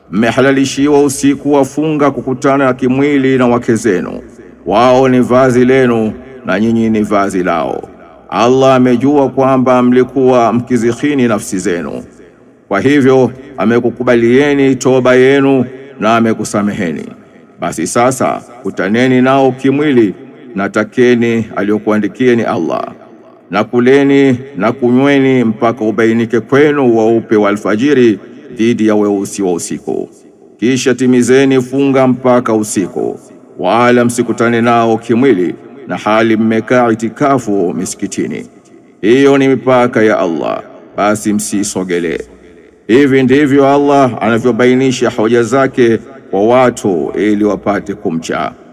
mmehalalishiwa usiku wa funga kukutana na kimwili na wake zenu, wao ni vazi lenu na nyinyi ni vazi lao. Allah amejua kwamba mlikuwa mkizihini nafsi zenu, kwa hivyo amekukubalieni toba yenu na amekusameheni. Basi sasa kutaneni nao kimwili na takeni aliyokuandikieni Allah, na kuleni na kunyweni mpaka ubainike kwenu weupe wa alfajiri dhidi ya weusi wa usiku. Kisha timizeni funga mpaka usiku, wala msikutane nao kimwili na hali mmekaa itikafu misikitini. Hiyo ni mipaka ya Allah, basi msisogelee. Hivi ndivyo Allah anavyobainisha hoja zake kwa watu ili wapate kumcha.